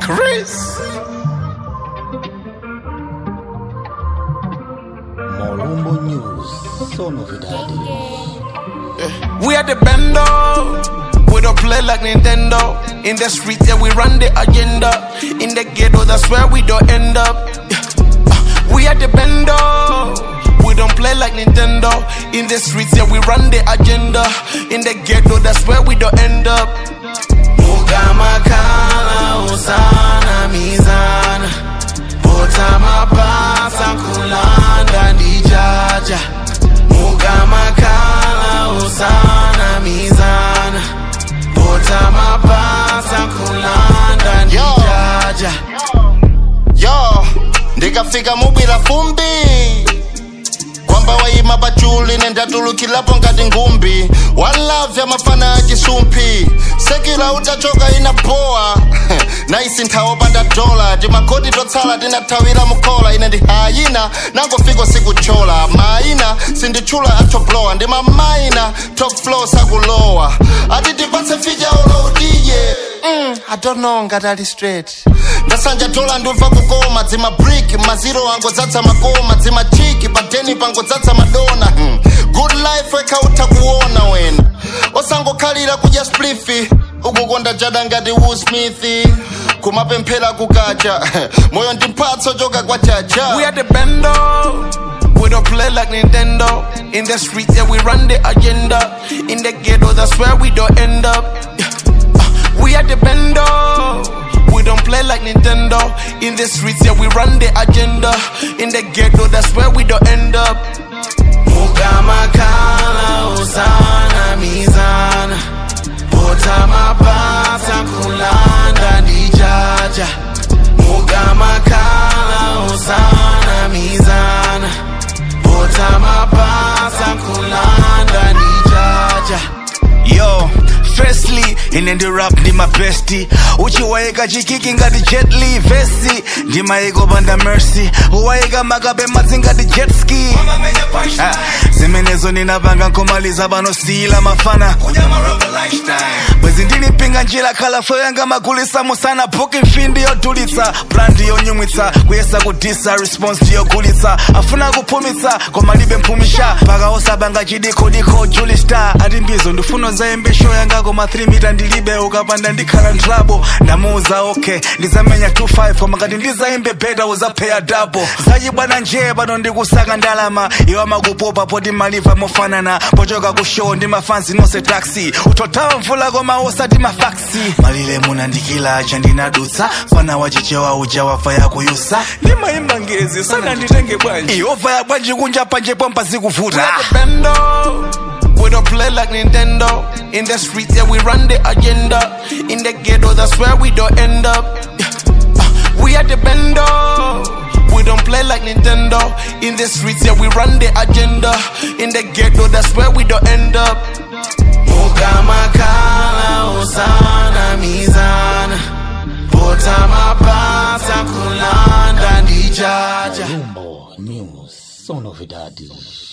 Chris. Molumbo News, so novidade. We are the bando. We don't play like Nintendo. In the street, yeah, we run the agenda. In the ghetto, that's where we don't end up. Yeah. Uh, We are the bando. We don't play like Nintendo. In the streets, yeah, we run the agenda. In the ghetto, that's where we don't end up. Mugamakala usana mizana. Bota mapasa kulanda ndijaja. Mugamakala usana mizana. Bota mapasa kulanda ndijaja. yo ndikafika mubwira fumbi kwamba wayima pachuli nendatulukilapo ngati ngumbi walavya mafana a chisumphi sekila utachoka inapowa naisi nthawi opanda dola timakoti totsala tinathawira mukhola ine ndi hayina nangofika sikuchola maina sinditchula atoblowa ndi mamaina top flow sakulowa ati tipatse fija olodiye mm, i don't know ngati ali straight ndasanja dola ndimva kukoma dzima brick maziro angodzadza makoma dzima chiki padeni pangodzadza madona hmm. good life ekautha kuona wena osangokhalira kudya splifi ukukonda jada ngati Will Smith kumapemphera kukacha moyo ndi mphatso choka kwa chacha We are the bando. We don't play like Nintendo. In the street, yeah, we run the agenda. In the ghetto, that's where we don't end up. Yeah. Uh, We are the bando. We don't play like Nintendo. In the streets, yeah, we run the agenda. In the ghetto, that's where we don't end up. Mugamakala usana mizana. Bota mapasa kulanda ndijaja. Mugamakala usana mizana. Bota mapasa kulanda ndijaja. yo firstly ine ndi rap ndi mabesti uchiwayika chikiki ngati jet li vesi ndimayika opanda mercy uwayika makabe madzi ngati jet ski Ah, zimenezo ninapanga nkomaliza panosiyila mafana bwezi ndilipinga njira khalafo yanga magulisa musana booking fee ndiyodulitsa brand yonyumwitsa kuyesa kudisa response ndiyogulitsa afuna kuphumitsa koma libe mphumisha mpaka osabanga chidikodiko juli star ati mbizo ndifuna zayembe show yanga koma 3 mita ndilibe ukapanda ndikhala ntrabo ndamuuza okay ndizamenya 25 koma ngati ndizayimbe beta uzapheya double zachibwana nje pano ndikusaka ndalama iwo amakupopa poti maliva mofanana pochoka ku show ndi mafansi nonse taxi utothawa mvula koma osati mafaksi malile munandikila chandinadutsa fana wachichewa uja wafa yakuyusa ndimayimba ngezi sana nditenge bwanji iova ya bwanji kunja panje pompa We zikuvuta are the bando. We don't play like Nintendo. In the street, yeah, we run the agenda. In the ghetto, that's where we don't end up. Yeah. Uh, We are the bando. We don't play like Nintendo. In the streets, yeah, we run the agenda. In the ghetto, that's where we don't end up. Mugamakala usana mizana. Bota mapasa kulanda ndijaja. Molumbo News, so novidade.